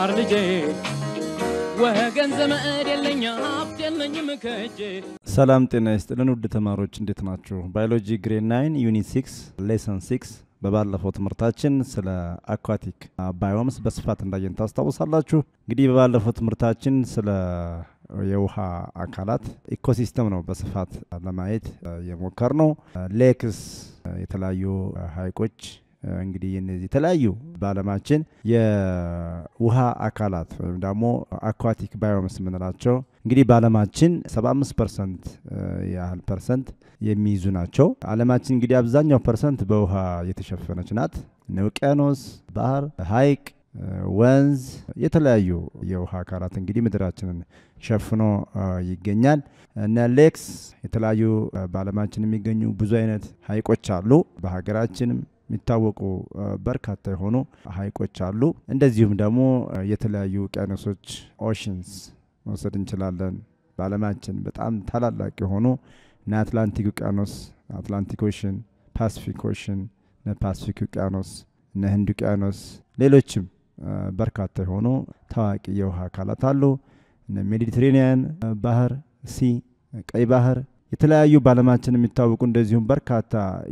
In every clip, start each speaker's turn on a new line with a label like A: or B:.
A: የገባር ልጄ ወገን ዘመድ የለኝ ሀብት የለኝም ከእጄ
B: ሰላም ጤና ይስጥልን ውድ ተማሪዎች እንዴት ናችሁ? ባዮሎጂ ግሬድ ናይን ዩኒት ሲክስ ሌሰን ሲክስ በባለፈው ትምህርታችን ስለ አኳቲክ ባዮምስ በስፋት እንዳየን ታስታውሳላችሁ። እንግዲህ በባለፈው ትምህርታችን ስለ የውሃ አካላት ኢኮሲስተም ነው በስፋት ለማየት የሞከር ነው። ሌክስ፣ የተለያዩ ሀይቆች እንግዲህ እነዚህ የተለያዩ በዓለማችን የውሃ አካላት ወይም ደግሞ አኳቲክ ባዮምስ የምንላቸው እንግዲህ በዓለማችን 75 ፐርሰንት ያህል ፐርሰንት የሚይዙ ናቸው። ዓለማችን እንግዲህ አብዛኛው ፐርሰንት በውሃ የተሸፈነች ናት። ውቅያኖስ፣ ባህር፣ ሀይቅ፣ ወንዝ፣ የተለያዩ የውሃ አካላት እንግዲህ ምድራችንን ሸፍኖ ይገኛል። እነ ሌክስ የተለያዩ በዓለማችን የሚገኙ ብዙ አይነት ሀይቆች አሉ። በሀገራችንም የሚታወቁ በርካታ የሆኑ ሀይቆች አሉ። እንደዚሁም ደግሞ የተለያዩ ውቅያኖሶች ኦሽንስ መውሰድ እንችላለን። በዓለማችን በጣም ታላላቅ የሆኑ እነ አትላንቲክ ውቅያኖስ አትላንቲክ ኦሽን፣ ፓሲፊክ ኦሽን፣ እነ ፓሲፊክ ውቅያኖስ፣ እነ ህንድ ውቅያኖስ፣ ሌሎችም በርካታ የሆኑ ታዋቂ የውሃ አካላት አሉ። እነ ሜዲትሬኒያን ባህር፣ ሲ፣ ቀይ ባህር የተለያዩ በዓለማችን የሚታወቁ እንደዚሁም በርካታ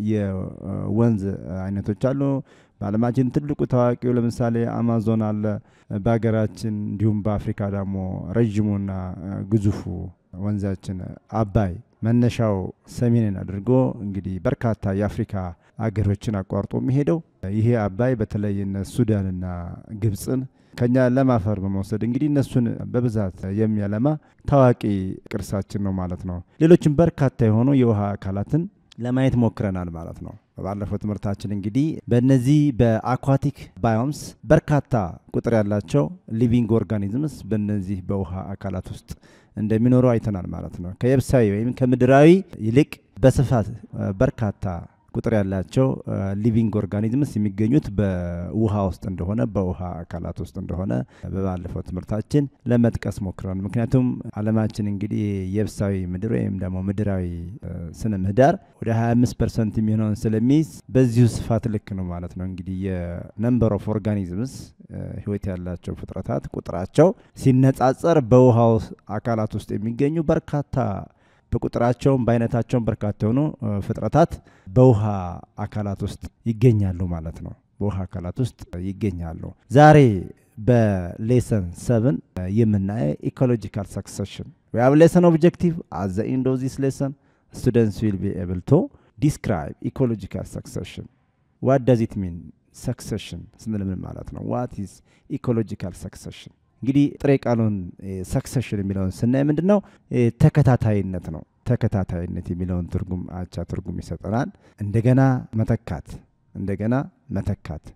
B: የወንዝ አይነቶች አሉ። በዓለማችን ትልቁ ታዋቂው ለምሳሌ አማዞን አለ። በሀገራችን እንዲሁም በአፍሪካ ደግሞ ረዥሙና ግዙፉ ወንዛችን አባይ መነሻው ሰሜንን አድርጎ እንግዲህ በርካታ የአፍሪካ አገሮችን አቋርጦ የሚሄደው ይሄ አባይ በተለይ እነ ሱዳንና ግብፅን ከኛ ለም አፈር በመውሰድ እንግዲህ እነሱን በብዛት የሚያለማ ታዋቂ ቅርሳችን ነው ማለት ነው። ሌሎችም በርካታ የሆኑ የውሃ አካላትን ለማየት ሞክረናል ማለት ነው። በባለፈው ትምህርታችን እንግዲህ በእነዚህ በአኳቲክ ባዮምስ በርካታ ቁጥር ያላቸው ሊቪንግ ኦርጋኒዝምስ በእነዚህ በውሃ አካላት ውስጥ እንደሚኖሩ አይተናል ማለት ነው። ከየብሳዊ ወይም ከምድራዊ ይልቅ በስፋት በርካታ ቁጥር ያላቸው ሊቪንግ ኦርጋኒዝምስ የሚገኙት በውሃ ውስጥ እንደሆነ በውሃ አካላት ውስጥ እንደሆነ በባለፈው ትምህርታችን ለመጥቀስ ሞክረን። ምክንያቱም ዓለማችን እንግዲህ የብሳዊ ምድር ወይም ደግሞ ምድራዊ ስነ ምህዳር ወደ 25 ፐርሰንት የሚሆነውን ስለሚይዝ በዚሁ ስፋት ልክ ነው ማለት ነው። እንግዲህ የነምበር ኦፍ ኦርጋኒዝምስ ህይወት ያላቸው ፍጥረታት ቁጥራቸው ሲነጻጸር በውሃ አካላት ውስጥ የሚገኙ በርካታ በቁጥራቸውም በአይነታቸውም በርካታ የሆኑ ፍጥረታት በውሃ አካላት ውስጥ ይገኛሉ ማለት ነው። በውሃ አካላት ውስጥ ይገኛሉ። ዛሬ በሌሰን ሰብን የምናየው ኢኮሎጂካል ሰክሰሽን we have lesson objective at the end of this lesson students will be able to describe ecological succession what does it mean succession ስንል ምን ማለት ነው what is ecological succession እንግዲህ ጥሬ ቃሉን ሰክሰሽን የሚለውን ስናይ ምንድን ነው ተከታታይነት ነው። ተከታታይነት የሚለውን ትርጉም አቻ ትርጉም ይሰጠናል። እንደገና መተካት፣ እንደገና መተካት፣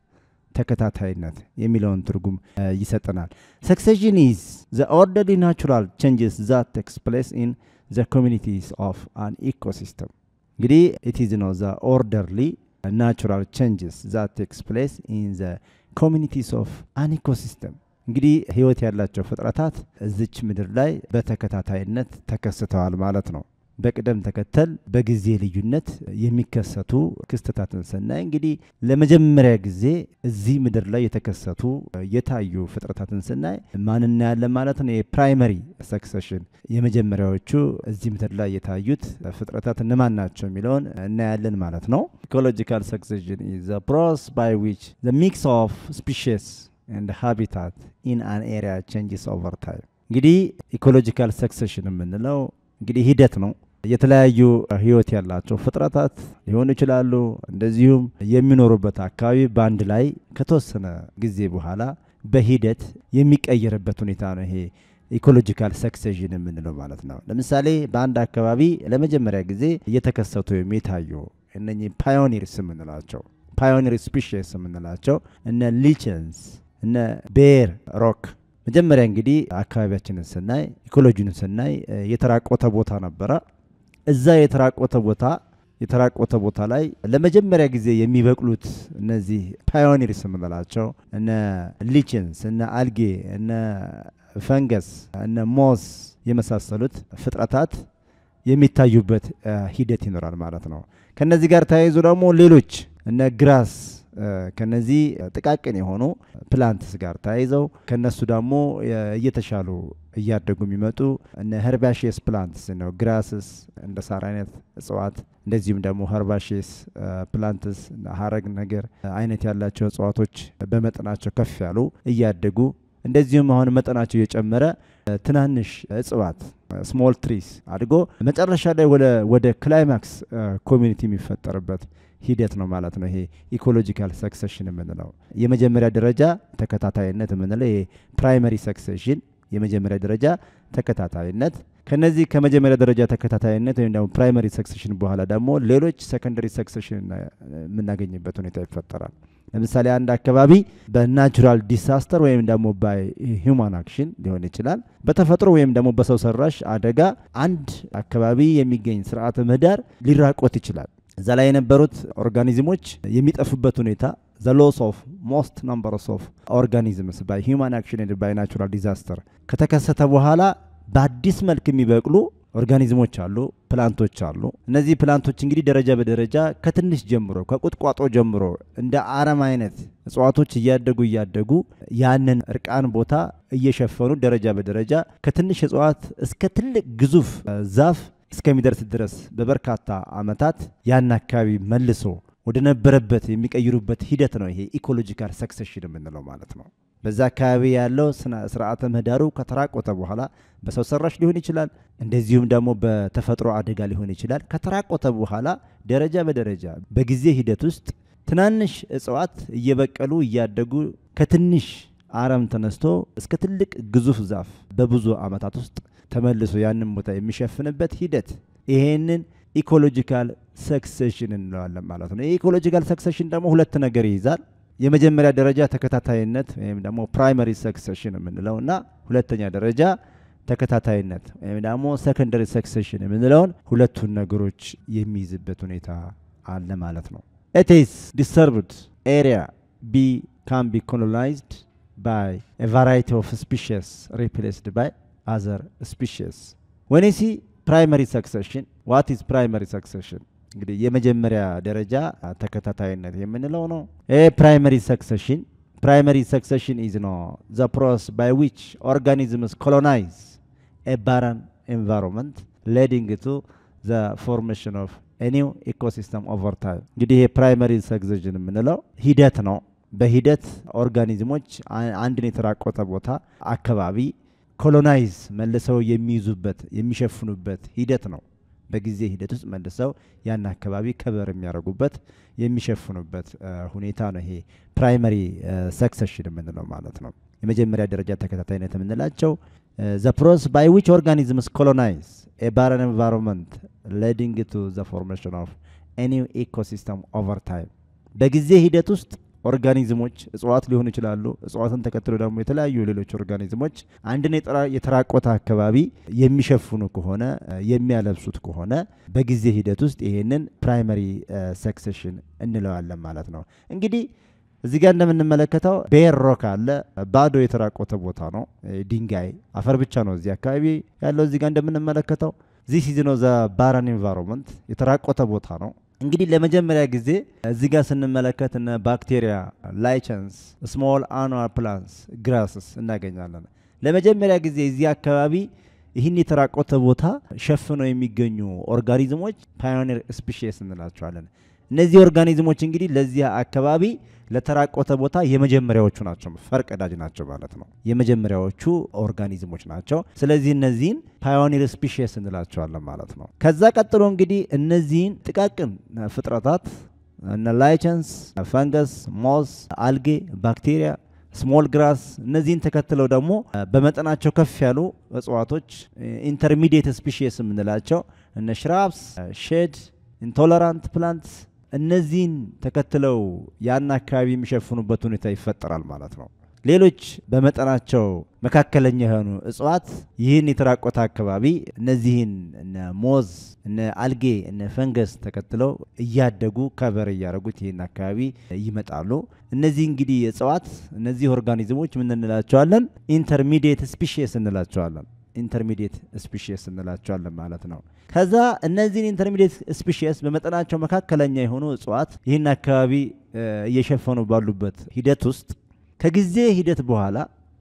B: ተከታታይነት የሚለውን ትርጉም ይሰጠናል። ሰክሴሽን ኢዝ ዘ ኦርደርሊ ናቹራል ቼንጅስ ዛት ቴክስ ፕሌስ ኢን ዘ ኮሚኒቲስ ኦፍ አን ኢኮሲስተም እንግዲህ ኢት ኢዝ ነው ዘ ኦርደርሊ ናቹራል ቼንጅስ ዛት ቴክስ ፕሌስ ኢን ዘ ኮሚኒቲስ ኦፍ አን ኢኮሲስተም እንግዲህ ህይወት ያላቸው ፍጥረታት እዚች ምድር ላይ በተከታታይነት ተከስተዋል ማለት ነው። በቅደም ተከተል በጊዜ ልዩነት የሚከሰቱ ክስተታትን ስናይ እንግዲህ ለመጀመሪያ ጊዜ እዚህ ምድር ላይ የተከሰቱ የታዩ ፍጥረታትን ስናይ ማን እናያለን ማለት ነው። የፕራይመሪ ሰክሰሽን የመጀመሪያዎቹ እዚህ ምድር ላይ የታዩት ፍጥረታት እነማን ናቸው የሚለውን እናያለን ማለት ነው። ኢኮሎጂካል ሰክሰሽን ኢዝ ፕሮሰስ ባይ ዊች ዘ ሚክስ ኦፍ ስፒሽስ ኤንድ ሃቢታት ኢን አን ኤሪያ ቼንጅስ ኦቨር ታይም። እንግዲህ ኢኮሎጂካል ሰክሰሽን የምንለው እንግዲህ ሂደት ነው። የተለያዩ ህይወት ያላቸው ፍጥረታት ሊሆኑ ይችላሉ። እንደዚሁም የሚኖሩበት አካባቢ በአንድ ላይ ከተወሰነ ጊዜ በኋላ በሂደት የሚቀየርበት ሁኔታ ነው ይሄ ኢኮሎጂካል ሰክሴሽን የምንለው ማለት ነው። ለምሳሌ በአንድ አካባቢ ለመጀመሪያ ጊዜ እየተከሰቱ ወይም የታዩ እነኚህ ፓዮኒርስ የምንላቸው ፓዮኒር ስፒሽስ የምንላቸው እነ ሊችንስ እነ ቤር ሮክ መጀመሪያ እንግዲህ አካባቢያችንን ስናይ ኢኮሎጂን ስናይ የተራቆተ ቦታ ነበረ። እዛ የተራቆተ ቦታ የተራቆተ ቦታ ላይ ለመጀመሪያ ጊዜ የሚበቅሉት እነዚህ ፓዮኒርስ የምንላቸው እነ ሊችንስ እነ አልጌ እነ ፈንገስ እነ ሞስ የመሳሰሉት ፍጥረታት የሚታዩበት ሂደት ይኖራል ማለት ነው። ከነዚህ ጋር ተያይዞ ደግሞ ሌሎች እነ ግራስ ከነዚህ ጥቃቅን የሆኑ ፕላንትስ ጋር ተያይዘው ከነሱ ደግሞ እየተሻሉ እያደጉ የሚመጡ እነ ሄርባሽየስ ፕላንትስ ነው ግራስስ እንደ ሳር አይነት እጽዋት እንደዚሁም ደግሞ ሄርባሽየስ ፕላንትስ ሀረግ ነገር አይነት ያላቸው እጽዋቶች በመጠናቸው ከፍ ያሉ እያደጉ እንደዚሁም አሁን መጠናቸው እየጨመረ ትናንሽ እጽዋት ስሞል ትሪስ አድጎ መጨረሻ ላይ ወደ ክላይማክስ ኮሚኒቲ የሚፈጠርበት ሂደት ነው ማለት ነው። ይሄ ኢኮሎጂካል ሰክሴሽን የምንለው የመጀመሪያ ደረጃ ተከታታይነት የምንለው ይሄ ፕራይመሪ ሰክሴሽን የመጀመሪያ ደረጃ ተከታታይነት ከነዚህ ከመጀመሪያ ደረጃ ተከታታይነት ወይም ደግሞ ፕራይመሪ ሰክሴሽን በኋላ ደግሞ ሌሎች ሰከንደሪ ሰክሴሽን የምናገኝበት ሁኔታ ይፈጠራል። ለምሳሌ አንድ አካባቢ በናቹራል ዲሳስተር ወይም ደግሞ ባይ ሂውማን አክሽን ሊሆን ይችላል። በተፈጥሮ ወይም ደግሞ በሰው ሰራሽ አደጋ አንድ አካባቢ የሚገኝ ስርዓተ ምህዳር ሊራቆት ይችላል። እዛ ላይ የነበሩት ኦርጋኒዝሞች የሚጠፉበት ሁኔታ ዘ ሎስ ኦፍ ሞስት ነምበርስ ኦፍ ኦርጋኒዝምስ ባይ ሂውማን አክሽን ባይ ናቹራል ዲዛስተር ከተከሰተ በኋላ በአዲስ መልክ የሚበቅሉ ኦርጋኒዝሞች አሉ፣ ፕላንቶች አሉ። እነዚህ ፕላንቶች እንግዲህ ደረጃ በደረጃ ከትንሽ ጀምሮ ከቁጥቋጦ ጀምሮ እንደ አረም አይነት እጽዋቶች እያደጉ እያደጉ ያንን እርቃን ቦታ እየሸፈኑ ደረጃ በደረጃ ከትንሽ እጽዋት እስከ ትልቅ ግዙፍ ዛፍ እስከሚደርስ ድረስ በበርካታ ዓመታት ያን አካባቢ መልሶ ወደ ነበረበት የሚቀይሩበት ሂደት ነው። ይሄ ኢኮሎጂካል ሰክሴሽን የምንለው ማለት ነው። በዛ አካባቢ ያለው ስርዓተ ምህዳሩ ከተራቆተ በኋላ በሰው ሰራሽ ሊሆን ይችላል፣ እንደዚሁም ደግሞ በተፈጥሮ አደጋ ሊሆን ይችላል። ከተራቆተ በኋላ ደረጃ በደረጃ በጊዜ ሂደት ውስጥ ትናንሽ እጽዋት እየበቀሉ እያደጉ ከትንሽ አረም ተነስቶ እስከ ትልቅ ግዙፍ ዛፍ በብዙ ዓመታት ውስጥ ተመልሶ ያንን ቦታ የሚሸፍንበት ሂደት ይሄንን ኢኮሎጂካል ሰክሴሽን እንለዋለን ማለት ነው። የኢኮሎጂካል ሰክሴሽን ደግሞ ሁለት ነገር ይይዛል። የመጀመሪያ ደረጃ ተከታታይነት ወይም ደግሞ ፕራይመሪ ሰክሴሽን የምንለው እና ሁለተኛ ደረጃ ተከታታይነት ወይም ደግሞ ሰከንደሪ ሰክሴሽን የምንለውን ሁለቱን ነገሮች የሚይዝበት ሁኔታ አለ ማለት ነው። ኢትስ ዲስተርብድ ኤሪያ ቢ ካን ቢ ኮሎናይዝድ ባይ ቫራይቲ ኦፍ ስፒሽስ ሪፕሌስድ ባይ አዘር ስፒሽስ ወን ሲ ፕራይመሪ ሰክሴሽን ዋት ኢዝ ፕራይመሪ ሰክሴሽን እንግዲህ የመጀመሪያ ደረጃ ተከታታይነት የምንለው ነው። ይህ ፕራይመሪ ሰክሴሽን ፕራይመሪ ሰክሴሽን ኢዝ ኖ ዘ ፕሮሰስ ባይ ዊች ኦርጋኒዝምስ ኮሎናይዝ ኤ ባረን ኤንቫይሮንመንት ሌዲንግ ቱ ዘ ፎርሜሽን ኦፍ ኒው ኢኮሲስተም ኦቨር ታይም። እንግዲህ ይሄ ፕራይመሪ ሰክሴሽን የምንለው ሂደት ነው። በሂደት ኦርጋኒዝሞች አንድን የተራቆተ ቦታ አካባቢ ኮሎናይዝ መልሰው የሚይዙበት የሚሸፍኑበት ሂደት ነው። በጊዜ ሂደት ውስጥ መልሰው ያን አካባቢ ከበር የሚያደርጉበት የሚሸፍኑበት ሁኔታ ነው። ይሄ ፕራይመሪ ሰክሰሽን የምንለው ማለት ነው። የመጀመሪያ ደረጃ ተከታታይነት የምንላቸው ዘ ፕሮሰስ ባይ ዊች ኦርጋኒዝምስ ኮሎናይዝ ኤ ባረን ኤንቫይሮንመንት ሌዲንግ ቱ ዘ ፎርሜሽን ኦፍ ኒው ኢኮሲስተም ኦቨር ታይም በጊዜ ሂደት ውስጥ ኦርጋኒዝሞች እጽዋት ሊሆኑ ይችላሉ። እጽዋትን ተከትሎ ደግሞ የተለያዩ ሌሎች ኦርጋኒዝሞች አንድን የተራቆተ አካባቢ የሚሸፍኑ ከሆነ የሚያለብሱት ከሆነ በጊዜ ሂደት ውስጥ ይሄንን ፕራይመሪ ሰክሴሽን እንለዋለን ማለት ነው። እንግዲህ እዚህ ጋር እንደምንመለከተው ቤር ሮክ አለ። ባዶ የተራቆተ ቦታ ነው። ድንጋይ አፈር ብቻ ነው እዚህ አካባቢ ያለው። እዚህ ጋር እንደምንመለከተው ዚስ ኢዝ ኖ ዘ ባረን ኤንቫይሮንመንት የተራቆተ ቦታ ነው። እንግዲህ ለመጀመሪያ ጊዜ እዚህ ጋር ስንመለከት እነ ባክቴሪያ፣ ላይቸንስ፣ ስሞል አኑዋል ፕላንትስ፣ ግራስስ እናገኛለን። ለመጀመሪያ ጊዜ እዚህ አካባቢ ይህን የተራቆተ ቦታ ሸፍነው የሚገኙ ኦርጋኒዝሞች ፓዮኒር ስፒሺስ እንላቸዋለን። እነዚህ ኦርጋኒዝሞች እንግዲህ ለዚህ አካባቢ ለተራቆተ ቦታ የመጀመሪያዎቹ ናቸው፣ ፈርቀዳጅ ናቸው ማለት ነው። የመጀመሪያዎቹ ኦርጋኒዝሞች ናቸው። ስለዚህ እነዚህን ፓዮኒር ስፒሺስ እንላቸዋለን ማለት ነው። ከዛ ቀጥሎ እንግዲህ እነዚህን ጥቃቅን ፍጥረታት እነ ላይቸንስ፣ ፈንገስ፣ ሞስ፣ አልጌ፣ ባክቴሪያ ስሞል ግራስ እነዚህን ተከትለው ደግሞ በመጠናቸው ከፍ ያሉ እጽዋቶች ኢንተርሚዲየት ስፒሺስ የምንላቸው እነ ሽራፕስ፣ ሼድ፣ ኢንቶለራንት ፕላንትስ እነዚህን ተከትለው ያን አካባቢ የሚሸፍኑበት ሁኔታ ይፈጠራል ማለት ነው። ሌሎች በመጠናቸው መካከለኛ የሆኑ እጽዋት ይህን የተራቆተ አካባቢ እነዚህን እነ ሞዝ፣ እነ አልጌ፣ እነ ፈንገስ ተከትለው እያደጉ ከበር እያደረጉት ይህን አካባቢ ይመጣሉ። እነዚህ እንግዲህ እጽዋት እነዚህ ኦርጋኒዝሞች ምን እንላቸዋለን? ኢንተርሚዲየት ስፒሺስ እንላቸዋለን። ኢንተርሚዲየት ስፒሽስ እንላቸዋለን ማለት ነው። ከዛ እነዚህን ኢንተርሚዲየት ስፒሽስ በመጠናቸው መካከለኛ የሆኑ እጽዋት ይህን አካባቢ እየሸፈኑ ባሉበት ሂደት ውስጥ ከጊዜ ሂደት በኋላ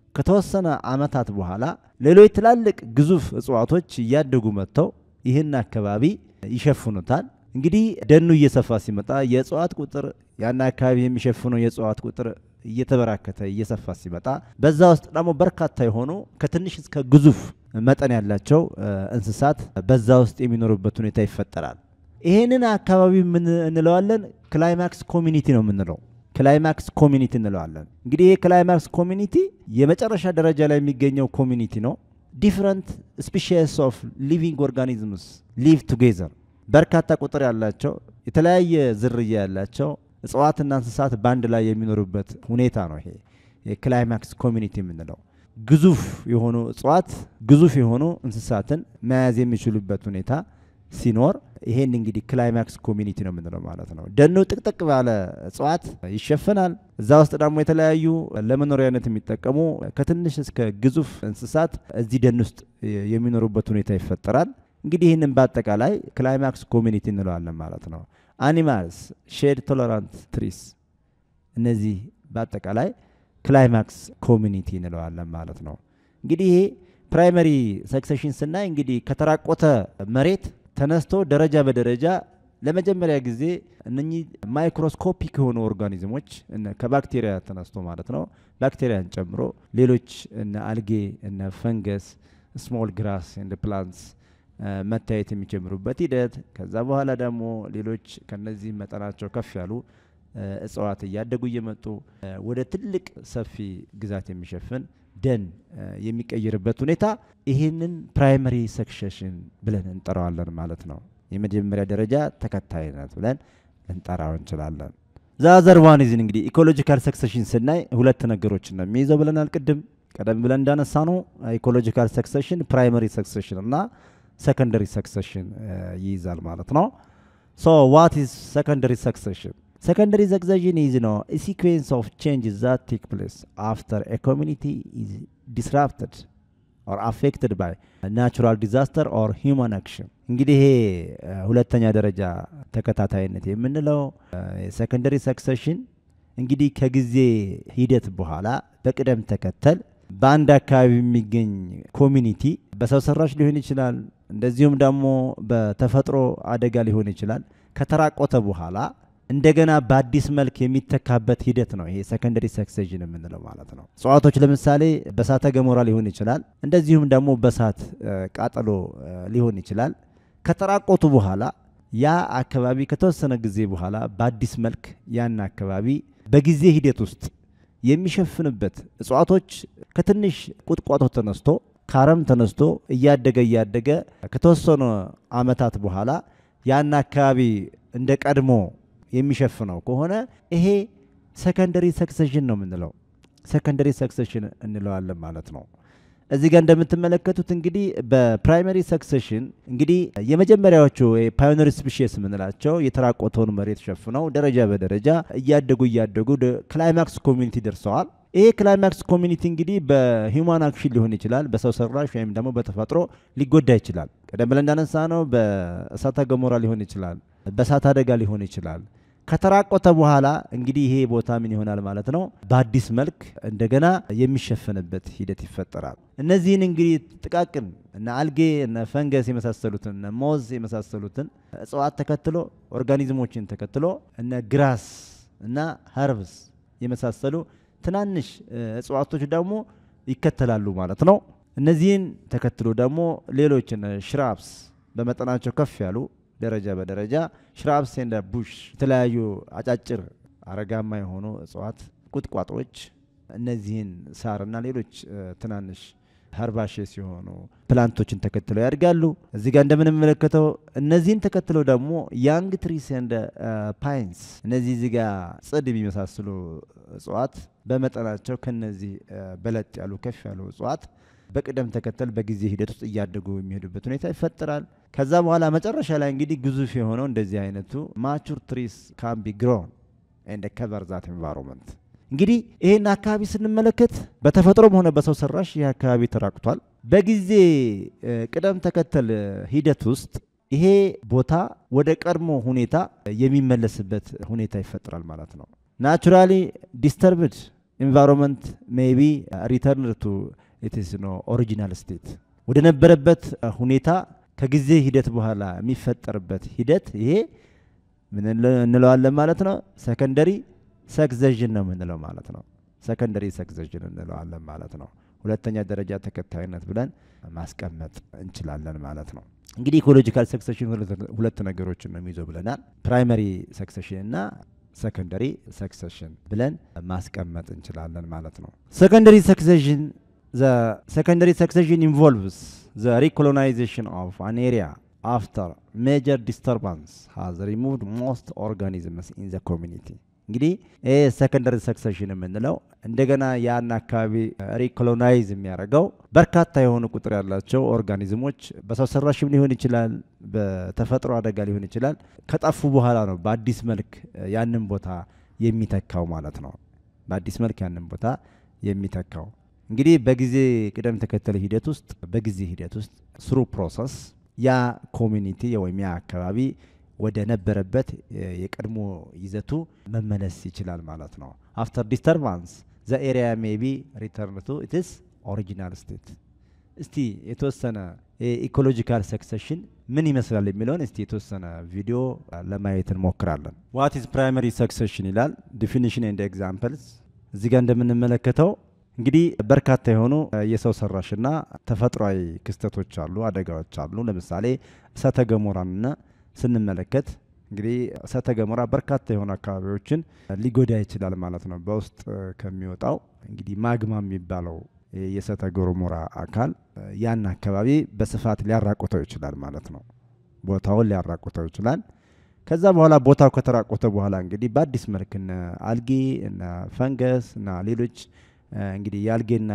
B: ከተወሰነ ዓመታት በኋላ ሌሎች ትላልቅ ግዙፍ እጽዋቶች እያደጉ መጥተው ይህን አካባቢ ይሸፍኑታል። እንግዲህ ደኑ እየሰፋ ሲመጣ የእጽዋት ቁጥር ያን አካባቢ የሚሸፍነው የእጽዋት ቁጥር እየተበራከተ እየሰፋ ሲመጣ በዛ ውስጥ ደግሞ በርካታ የሆኑ ከትንሽ እስከ ግዙፍ መጠን ያላቸው እንስሳት በዛ ውስጥ የሚኖሩበት ሁኔታ ይፈጠራል። ይህንን አካባቢ ምን እንለዋለን? ክላይማክስ ኮሚኒቲ ነው የምንለው። ክላይማክስ ኮሚኒቲ እንለዋለን። እንግዲህ ይህ ክላይማክስ ኮሚኒቲ የመጨረሻ ደረጃ ላይ የሚገኘው ኮሚኒቲ ነው። ዲፍረንት ስፒሺስ ኦፍ ሊቪንግ ኦርጋኒዝምስ ሊቭ ቱጌዘር በርካታ ቁጥር ያላቸው የተለያየ ዝርያ ያላቸው እጽዋትና እንስሳት በአንድ ላይ የሚኖሩበት ሁኔታ ነው። ይሄ የክላይማክስ ኮሚኒቲ የምንለው ግዙፍ የሆኑ እጽዋት ግዙፍ የሆኑ እንስሳትን መያዝ የሚችሉበት ሁኔታ ሲኖር ይሄን እንግዲህ ክላይማክስ ኮሚኒቲ ነው የምንለው ማለት ነው። ደኑ ጥቅጥቅ ባለ እጽዋት ይሸፈናል። እዛ ውስጥ ደግሞ የተለያዩ ለመኖሪያነት የሚጠቀሙ ከትንሽ እስከ ግዙፍ እንስሳት እዚህ ደን ውስጥ የሚኖሩበት ሁኔታ ይፈጠራል። እንግዲህ ይህንን በአጠቃላይ ክላይማክስ ኮሚኒቲ እንለዋለን ማለት ነው። አኒማልስ ሼድ ቶለራንት ትሪስ፣ እነዚህ በአጠቃላይ ክላይማክስ ኮሚኒቲ እንለዋለን ማለት ነው። እንግዲህ ይሄ ፕራይመሪ ሰክሴሽን ስናይ እንግዲህ ከተራቆተ መሬት ተነስቶ ደረጃ በደረጃ ለመጀመሪያ ጊዜ እነኚህ ማይክሮስኮፒክ የሆኑ ኦርጋኒዝሞች ከባክቴሪያ ተነስቶ ማለት ነው ባክቴሪያን ጨምሮ ሌሎች እነ አልጌ እነ ፈንገስ ስሞል ግራስ እንደ ፕላንትስ መታየት የሚጀምሩበት ሂደት ከዛ በኋላ ደግሞ ሌሎች ከነዚህ መጠናቸው ከፍ ያሉ እጽዋት እያደጉ እየመጡ ወደ ትልቅ ሰፊ ግዛት የሚሸፍን ደን የሚቀይርበት ሁኔታ ይህንን ፕራይመሪ ሰክሴሽን ብለን እንጠራዋለን ማለት ነው። የመጀመሪያ ደረጃ ተከታይነት ብለን ልንጠራው እንችላለን። ዛዘር ዋኒዝን እንግዲህ ኢኮሎጂካል ሰክሴሽን ስናይ ሁለት ነገሮችን ነው የሚይዘው ብለናል። ቅድም ቀደም ብለን እንዳነሳ ነው ኢኮሎጂካል ሰክሴሽን ፕራይመሪ ሰክሴሽን እና ሰከንደሪ ሰክሴሽን ይይዛል ማለት ነው። ሶ ዋት ኢዝ ሰከንደሪ ሰክሴሽን? ሰከንደሪ ሰክሴሽን ኢዝ ነው ሲኩዌንስ ኦፍ ቼንጅስ ዛት ቴክ ፕሌስ አፍተር ኤ ኮሚኒቲ ኢዝ ዲስራፕትድ ኦር አፌክትድ ባይ ናቹራል ዲዛስተር ኦር ሂውማን አክሽን። እንግዲህ ይሄ ሁለተኛ ደረጃ ተከታታይነት የምንለው ሰከንደሪ ሰክሴሽን እንግዲህ ከጊዜ ሂደት በኋላ በቅደም ተከተል በአንድ አካባቢ የሚገኝ ኮሚኒቲ በሰው ሰራሽ ሊሆን ይችላል፣ እንደዚሁም ደግሞ በተፈጥሮ አደጋ ሊሆን ይችላል። ከተራቆተ በኋላ እንደገና በአዲስ መልክ የሚተካበት ሂደት ነው ይሄ ሰከንደሪ ሰክሴሽን የምንለው ማለት ነው። እጽዋቶች ለምሳሌ በእሳተ ገሞራ ሊሆን ይችላል፣ እንደዚሁም ደግሞ በእሳት ቃጠሎ ሊሆን ይችላል። ከተራቆቱ በኋላ ያ አካባቢ ከተወሰነ ጊዜ በኋላ በአዲስ መልክ ያን አካባቢ በጊዜ ሂደት ውስጥ የሚሸፍንበት እጽዋቶች ከትንሽ ቁጥቋጦ ተነስቶ ከአረም ተነስቶ እያደገ እያደገ ከተወሰኑ ዓመታት በኋላ ያን አካባቢ እንደ ቀድሞ የሚሸፍነው ከሆነ ይሄ ሰከንደሪ ሰክሴሽን ነው የምንለው። ሰከንደሪ ሰክሴሽን እንለዋለን ማለት ነው። እዚህ ጋር እንደምትመለከቱት እንግዲህ በፕራይመሪ ሰክሴሽን እንግዲህ የመጀመሪያዎቹ ፓዮነሪ ስፒሺስ የምንላቸው የተራቆተውን መሬት ሸፍነው ደረጃ በደረጃ እያደጉ እያደጉ ክላይማክስ ኮሚኒቲ ደርሰዋል። ይሄ ክላይማክስ ኮሚኒቲ እንግዲህ በሂውማን አክሽን ሊሆን ይችላል፣ በሰው ሰራሽ ወይም ደግሞ በተፈጥሮ ሊጎዳ ይችላል። ቀደም ብለን እንዳነሳ ነው በእሳተ ገሞራ ሊሆን ይችላል፣ በእሳት አደጋ ሊሆን ይችላል። ከተራቆተ በኋላ እንግዲህ ይሄ ቦታ ምን ይሆናል ማለት ነው? በአዲስ መልክ እንደገና የሚሸፈንበት ሂደት ይፈጠራል። እነዚህን እንግዲህ ጥቃቅን እነ አልጌ እነ ፈንገስ የመሳሰሉትን እነ ሞዝ የመሳሰሉትን እጽዋት ተከትሎ ኦርጋኒዝሞችን ተከትሎ እነ ግራስ እና ሀርብስ የመሳሰሉ ትናንሽ እጽዋቶች ደግሞ ይከተላሉ ማለት ነው። እነዚህን ተከትሎ ደግሞ ሌሎች እነ ሽራፕስ በመጠናቸው ከፍ ያሉ ደረጃ በደረጃ ሽራፕስ እንደ ቡሽ የተለያዩ አጫጭር አረጋማ የሆኑ እጽዋት ቁጥቋጦዎች እነዚህን ሳርና ሌሎች ትናንሽ ሀርባሼ ሲሆኑ ፕላንቶችን ተከትለው ያድጋሉ። እዚህ ጋር እንደምንመለከተው እነዚህን ተከትለው ደግሞ ያንግ ትሪስ እንደ ፓይንስ እነዚህ እዚህ ጋር ጽድ የሚመሳስሉ እጽዋት በመጠናቸው ከነዚህ በለጥ ያሉ ከፍ ያሉ እጽዋት በቅደም ተከተል በጊዜ ሂደት ውስጥ እያደጉ የሚሄዱበት ሁኔታ ይፈጠራል። ከዛ በኋላ መጨረሻ ላይ እንግዲህ ግዙፍ የሆነው እንደዚህ አይነቱ ማቹር ትሪስ ካን ቢ ግሮን ኤንድ ከቨር ዛት ኤንቫይሮንመንት። እንግዲህ ይህን አካባቢ ስንመለከት በተፈጥሮም ሆነ በሰው ሰራሽ ይህ አካባቢ ተራቁቷል። በጊዜ እ፣ ቅደም ተከተል እ፣ ሂደት ውስጥ ይሄ ቦታ ወደ ቀድሞ ሁኔታ የሚመለስበት ሁኔታ ይፈጠራል ማለት ነው። ናቹራሊ ዲስተርብድ ኢንቫይሮንመንት ሜይ ቢ ሪተርን ቱ ኢትስ ኖ ኦሪጂናል ስቴት ወደ ነበረበት እ፣ ሁኔታ ከጊዜ ሂደት በኋላ የሚፈጠርበት ሂደት ይሄ ምን እንለ- እንለዋለን ማለት ነው። ሰከንደሪ ሰክዘዥን ነው የምንለው ማለት ነው። ሰከንደሪ ሰክዘዥን እንለዋለን ማለት ነው። ሁለተኛ ደረጃ ተከታይነት ብለን ማስቀመጥ እንችላለን ማለት ነው። እንግዲህ ኢኮሎጂካል ሰክሰሽን ሁለት ነገሮችን ነው የሚይዘው ብለናል። ፕራይመሪ ሰክሰሽን እና ሰከንደሪ ሰክሰሽን ብለን ማስቀመጥ እንችላለን ማለት ነው። ሰከንደሪ ሰክሰሽን ዘ ሰከንደሪ ሰክሰሽን ኢንቮልቭስ ዘ ሪኮሎናይዜሽን ኦፍ አን ኤሪያ አፍተር ሜጀር ዲስተርባንስ ሃዝ ሪሙቭድ ሞስት ኦርጋኒዝምስ ኢን ዘ ኮሚኒቲ እንግዲህ ይህ ሰከንደሪ ሰክሰሽን የምንለው እንደገና ያን አካባቢ ሪኮሎናይዝ የሚያደርገው በርካታ የሆኑ ቁጥር ያላቸው ኦርጋኒዝሞች በሰው ሰራሽም ሊሆን ይችላል፣ በተፈጥሮ አደጋ ሊሆን ይችላል። ከጠፉ በኋላ ነው በአዲስ መልክ ያንን ቦታ የሚተካው ማለት ነው። በአዲስ መልክ ያንን ቦታ የሚተካው እንግዲህ በጊዜ ቅደም ተከተል ሂደት ውስጥ በጊዜ ሂደት ውስጥ ስሩ ፕሮሰስ ያ ኮሚኒቲ ወይም ያ አካባቢ ወደ ነበረበት የ- የቀድሞ ይዘቱ መመለስ ይችላል ማለት ነው። አፍተር ዲስተርባንስ ዘ ኤሪያ ሜቢ ሪተርን ቱ ኢትስ ኦሪጂናል ስቴት። እስቲ የተወሰነ የኢኮሎጂካል ሰክሰሽን ምን ይመስላል የሚለውን እስቲ የተወሰነ ቪዲዮ አ, ለማየት እንሞክራለን። ዋት ኢዝ ፕራይመሪ ሰክሰሽን ይላል ዲፊኒሽን ኤንድ ኤግዛምፕልስ። እዚህ ጋር እንደምንመለከተው እንግዲህ በርካታ የሆኑ አ, የሰው ሰራሽና ተፈጥሯዊ ክስተቶች አሉ፣ አደጋዎች አሉ። ለምሳሌ እሳተ ገሞራንና ስንመለከት እንግዲህ እሳተ ገሞራ በርካታ የሆኑ አካባቢዎችን ሊጎዳ ይችላል ማለት ነው። በውስጥ አ, ከሚወጣው እንግዲህ ማግማ የሚባለው የ- የእሳተ ገሞራ አካል አ, ያን አካባቢ በስፋት ሊያራቁተው ይችላል ማለት ነው። ቦታውን ሊያራቁተው ይችላል። ከዛ በኋላ ቦታው ከተራቆተ በኋላ እንግዲህ በአዲስ መልክ እነ አልጌ እና ፈንገስ እና ሌሎች አ, እንግዲህ የአልጌና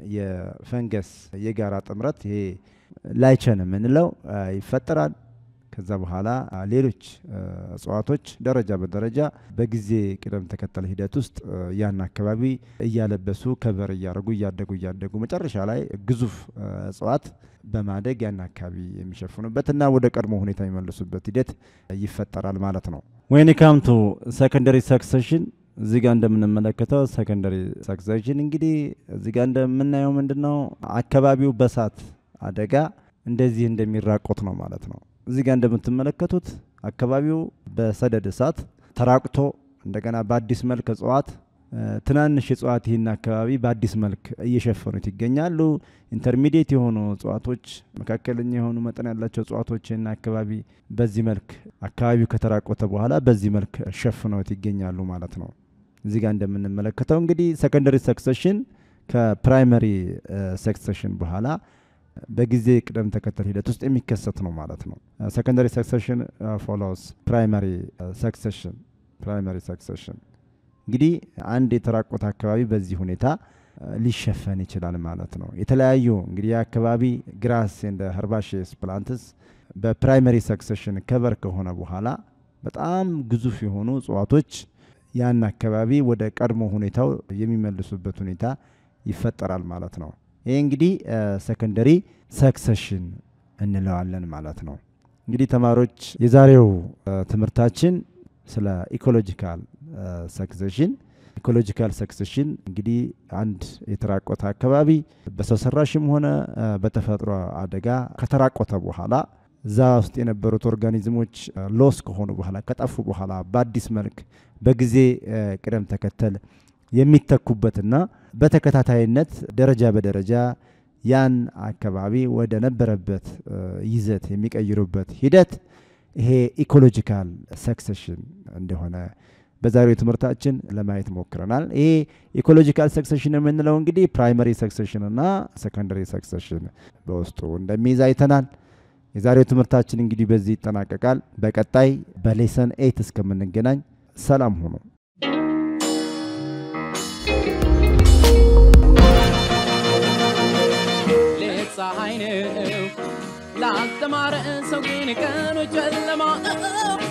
B: የፈንገስ የጋራ ጥምረት ይሄ ላይቸን የምንለው አ, ይፈጠራል። ከዛ በኋላ አ, ሌሎች አ, እጽዋቶች ደረጃ በደረጃ በጊዜ ቅደም ተከተል ሂደት ውስጥ አ, ያን አካባቢ እያለበሱ ከበር እያደረጉ እያደጉ እያደጉ መጨረሻ ላይ ግዙፍ አ, እጽዋት በማደግ ያን አካባቢ የሚሸፍኑበት እና ወደ ቀድሞ ሁኔታ የሚመልሱበት ሂደት ይፈጠራል ማለት ነው። ወይን ካም ቱ ሰከንደሪ ሰክሰሽን እዚህ ጋር እንደምንመለከተው ሰከንደሪ ሰክሰሽን እንግዲህ እዚህ ጋር እንደምናየው ምንድን ነው አካባቢው በእሳት አደጋ እንደዚህ እንደሚራቆት ነው ማለት ነው። እዚህ ጋር እንደምትመለከቱት አካባቢው በሰደድ እሳት ተራቁቶ እንደገና በአዲስ መልክ እጽዋት እ፣ ትናንሽ እጽዋት ይህን አካባቢ በአዲስ መልክ እየሸፈኑት ይገኛሉ። ኢንተርሚዲየት የሆኑ እጽዋቶች፣ መካከለኛ የሆኑ መጠን ያላቸው እጽዋቶች ይህን አካባቢ በዚህ መልክ አካባቢው ከተራቆተ በኋላ በዚህ መልክ ሸፍነውት ይገኛሉ ማለት ነው። እዚህ ጋር እንደምንመለከተው እንግዲህ ሰከንደሪ ሰክሰሽን ከፕራይመሪ ሰክሰሽን በኋላ በጊዜ ቅደም ተከተል ሂደት ውስጥ የሚከሰት ነው ማለት ነው። ሰከንደሪ ሰክሰሽን ፎሎውስ ፕራይመሪ ሰክሰሽን ፕራይመሪ ሰክሰሽን እንግዲህ አንድ የተራቆተ አካባቢ በዚህ ሁኔታ አ, ሊሸፈን ይችላል ማለት ነው። የተለያዩ እንግዲህ የአካባቢ ግራስ እንደ ሀርባሽስ ፕላንትስ በፕራይመሪ ሰክሰሽን ከቨር ከሆነ በኋላ በጣም ግዙፍ የሆኑ እጽዋቶች ያን አካባቢ ወደ ቀድሞ ሁኔታው የሚመልሱበት ሁኔታ ይፈጠራል ማለት ነው። ይህ እንግዲህ ሰከንደሪ ሰክሰሽን እንለዋለን ማለት ነው። እንግዲህ ተማሪዎች የዛሬው አ, ትምህርታችን ስለ ኢኮሎጂካል ሰክሰሽን ኢኮሎጂካል ሰክሰሽን እንግዲህ አንድ የተራቆተ አካባቢ በሰው ሰራሽም ሆነ አ, በተፈጥሮ አደጋ ከተራቆተ በኋላ እዛ ውስጥ የነበሩት ኦርጋኒዝሞች ሎስ ከሆኑ በኋላ ከጠፉ በኋላ በአዲስ መልክ በጊዜ አ, ቅደም ተከተል የሚተኩበትና በተከታታይነት ደረጃ በደረጃ ያን አካባቢ ወደ ነበረበት አ, ይዘት የሚቀይሩበት ሂደት ይሄ ኢኮሎጂካል ሰክሰሽን እንደሆነ በዛሬው ትምህርታችን ለማየት ሞክረናል። ይሄ ኢኮሎጂካል ሰክሰሽን የምንለው እንግዲህ ፕራይመሪ ሰክሰሽን እና ሰከንደሪ ሰክሰሽን በውስጡ እንደሚይዝ አይተናል። የዛሬው ትምህርታችን እንግዲህ በዚህ ይጠናቀቃል። በቀጣይ በሌሰን ኤይት እስከምንገናኝ ሰላም ሁኑ።
A: ሌት ፀሐይ ነው ላልተማረ ሰው ግን ቀኑ ጨለማ ነው።